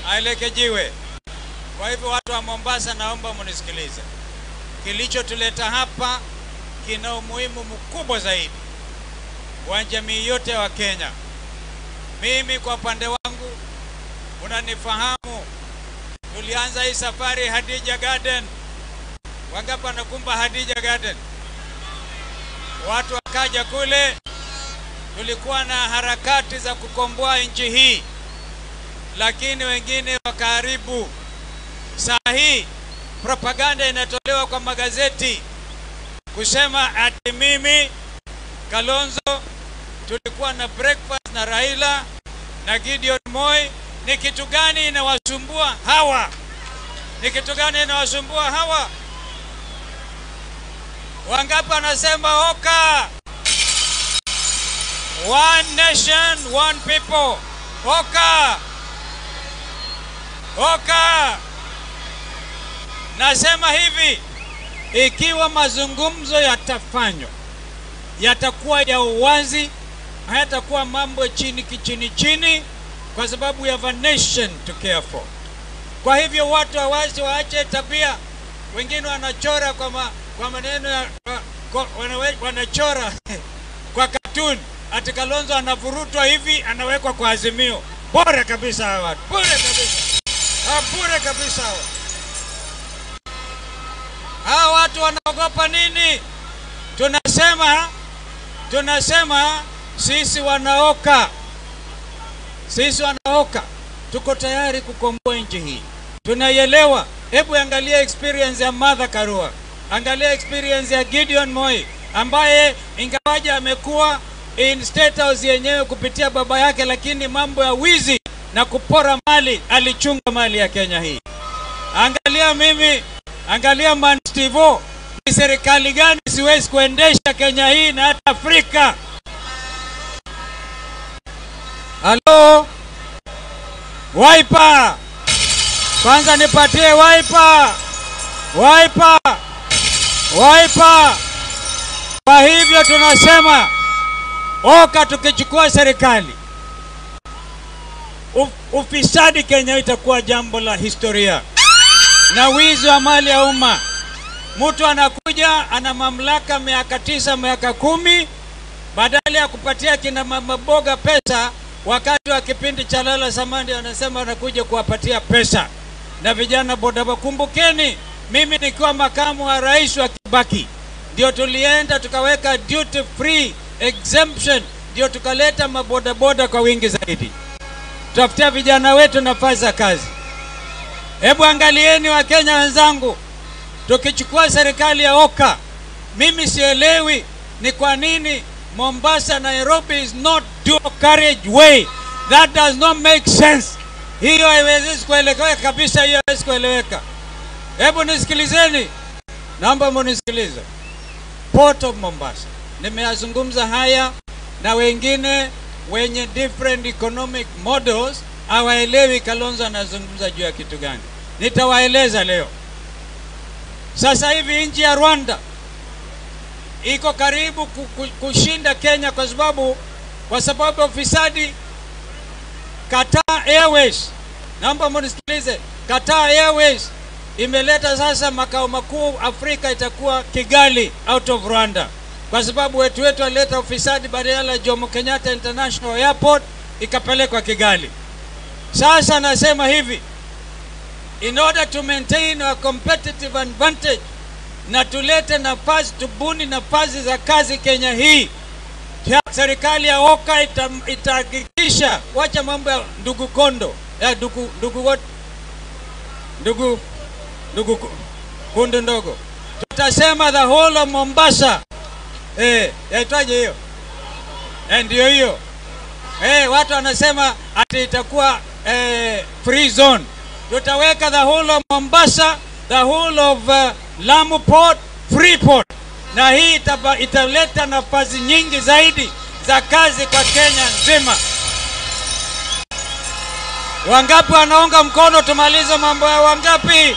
aelekejiwe. Kwa hivyo watu wa Mombasa, naomba munisikilize. Kilichotuleta hapa kina umuhimu mkubwa zaidi wa jamii yote wa Kenya. Mimi kwa upande wangu, unanifahamu, tulianza hii safari Hadija Garden. Wangapi wanakumba Hadija Garden? Watu wakaja kule, tulikuwa na harakati za kukomboa nchi hii, lakini wengine wakaharibu. Saa hii propaganda inatolewa kwa magazeti kusema ati mimi Kalonzo tulikuwa na breakfast na Raila na Gideon Moi. Ni kitu gani inawasumbua hawa? Ni kitu gani inawasumbua hawa? Wangapi wanasema oka? One nation, one people. Oka, oka. Nasema hivi, ikiwa mazungumzo yatafanywa yatakuwa ya uwazi, hayatakuwa mambo chini kichini chini, kwa sababu ya a nation to care for. Kwa hivyo watu hawazi waache tabia, wengine wanachora kwa, ma, kwa maneno ya kwa, kwa, wanawe, wanachora kwa cartoon ati Kalonzo anavurutwa hivi anawekwa kwa Azimio. Bora kabisa hawa watu, bure kabisa, ha, bure kabisa hawa. Hawa watu wanaogopa nini? Tunasema tunasema sisi wanaoka, sisi wanaoka tuko tayari kukomboa nchi hii, tunaielewa. Hebu angalia experience ya Martha Karua, angalia experience ya Gideon Moi ambaye ingawaje amekuwa in state house yenyewe kupitia baba yake, lakini mambo ya wizi na kupora mali alichunga mali ya Kenya hii. Angalia mimi, angalia Man Stivo, ni serikali gani siwezi kuendesha Kenya hii na hata Afrika. Halo, Wiper, kwanza nipatie Wiper, Wiper, Wiper. Kwa hivyo tunasema oka, tukichukua serikali uf, ufisadi Kenya itakuwa jambo la historia na wizi wa mali ya umma. Mtu anakuja ana mamlaka miaka tisa miaka kumi, badala ya kupatia kina mama boga pesa wakati wa kipindi cha lala samandi, anasema anakuja kuwapatia pesa na vijana bodaboda. Kumbukeni, mimi nikiwa makamu wa rais wa Kibaki ndio tulienda tukaweka duty free exemption, ndio tukaleta mabodaboda kwa wingi zaidi, tutafutia vijana wetu nafasi za kazi. Hebu angalieni Wakenya wenzangu, tukichukua serikali ya Oka, mimi sielewi ni kwa nini Mombasa Nairobi is not dual carriage way. That does not make sense. Hiyo haiwezi kueleweka kabisa, hiyo haiwezi kueleweka. Hebu nisikilizeni, naomba munisikilize. Port of Mombasa, nimeyazungumza haya na wengine wenye different economic models hawaelewi Kalonzo anazungumza juu ya kitu gani. Nitawaeleza leo. Sasa hivi nchi ya Rwanda iko karibu kushinda Kenya kwa sababu kwa sababu ya ufisadi. Qatar Airways, naomba munisikilize, Qatar Airways imeleta sasa makao makuu Afrika itakuwa Kigali out of Rwanda, kwa sababu wetu wetu walileta ufisadi, badala ya Jomo Kenyatta International Airport ikapelekwa Kigali. Sasa nasema hivi, in order to maintain our competitive advantage na tulete nafasi, tubuni nafasi za kazi Kenya hii, serikali ya Oka itahakikisha, wacha mambo ya ndugu Kondo ya ndugu ndugu what ndugu ndugu kundu ndogo, tutasema the whole of Mombasa eh, yaitwaje hiyo eh, ndio hiyo eh, watu wanasema ati itakuwa eh, free zone. Tutaweka the whole of Mombasa, the whole of uh, Lamu Port, free port, na hii itaba, italeta nafasi nyingi zaidi za kazi kwa Kenya nzima. Wangapi wanaunga mkono tumalize mambo ya wangapi?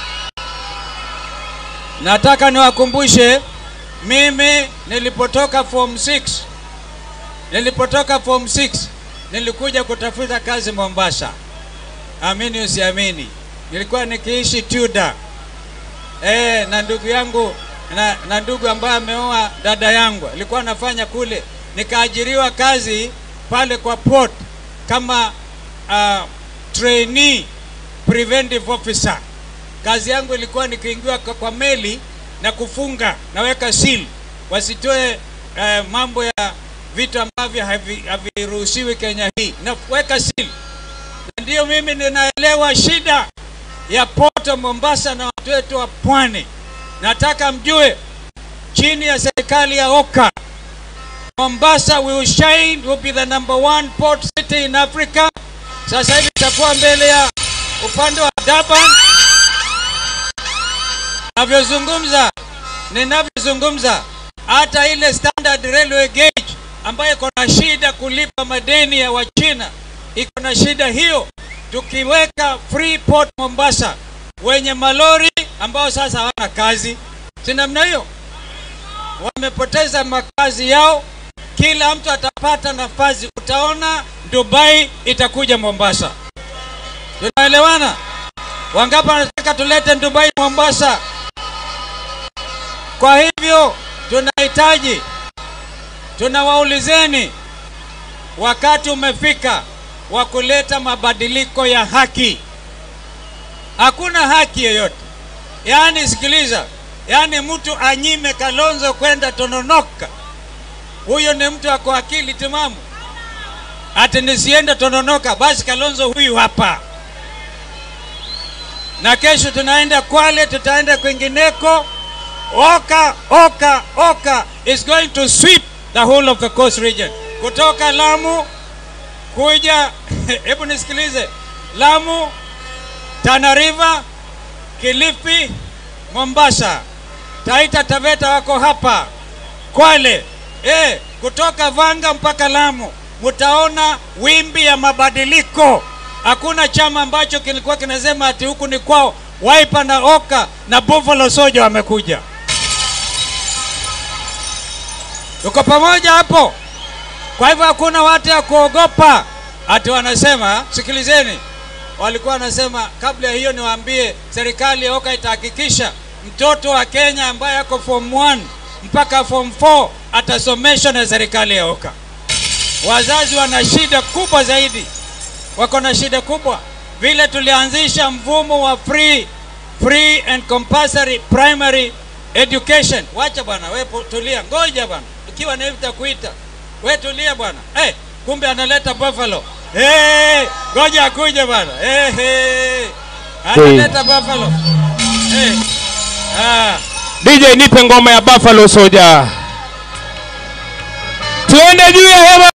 Nataka niwakumbushe, mimi nilipotoka form 6 nilipotoka form 6 nilikuja kutafuta kazi Mombasa. amini usiamini, nilikuwa nikiishi Tuda eh, na ndugu yangu na, na ndugu ambaye ameoa dada yangu alikuwa anafanya kule, nikaajiriwa kazi pale kwa port kama uh, trainee preventive officer. Kazi yangu ilikuwa nikiingiwa kwa, kwa meli na kufunga naweka seal wasitoe uh, mambo ya vitu ambavyo havi- haviruhusiwi Kenya hii, naweka seal. Na ndio mimi ninaelewa shida ya Port Mombasa na watu wetu wa pwani. Nataka mjue chini ya serikali ya Oka, Mombasa will shine, will be the number one port city in Africa. Sasa hivi itakuwa mbele ya upande wa Durban. Navyozungumza, ninavyozungumza, hata ile standard railway gauge ambayo iko na shida kulipa madeni ya Wachina iko na shida hiyo. Tukiweka free port Mombasa, wenye malori ambao sasa hawana kazi, si namna hiyo, wamepoteza makazi yao, kila mtu atapata nafasi. Utaona Dubai itakuja Mombasa. Tunaelewana? Wangapi wanataka tulete Dubai Mombasa? Kwa hivyo tunahitaji, tunawaulizeni, wakati umefika wa kuleta mabadiliko ya haki. Hakuna haki yoyote, yaani sikiliza, yaani mtu anyime Kalonzo kwenda Tononoka, huyo ni mtu ako akili timamu? Ati nisiende Tononoka, basi Kalonzo huyu hapa na kesho tunaenda Kwale, tutaenda kwingineko. Oka, Oka, Oka is going to sweep the whole of the coast region, kutoka Lamu kuja hebu nisikilize, Lamu, Tana River, Kilifi, Mombasa, Taita Taveta wako hapa, Kwale, eh, kutoka Vanga mpaka Lamu, mtaona wimbi ya mabadiliko. Hakuna chama ambacho kilikuwa kinasema ati huku ni kwao. Wiper na Oka na Buffalo Soldier wamekuja. Tuko pamoja hapo. Kwa hivyo hakuna watu ya kuogopa ati wanasema, sikilizeni, walikuwa wanasema kabla ya hiyo, niwaambie serikali ya Oka itahakikisha mtoto wa Kenya ambaye ako form 1 mpaka form 4 atasomeshwa na serikali ya Oka. Wazazi wana shida kubwa zaidi, wako na shida kubwa. Vile tulianzisha mfumo wa free free and compulsory primary education. Wacha bwana, wewe po- tulia, ngoja bwana, ukiwa na hivi takuita we tulia bwana. Hey, kumbe analeta buffalo. Hey, ngoja akuje bwana. Hey, hey. Analeta buffalo. Hey. Ah. DJ nipe ngoma ya Buffalo Soldier. Tuende juu ya hema.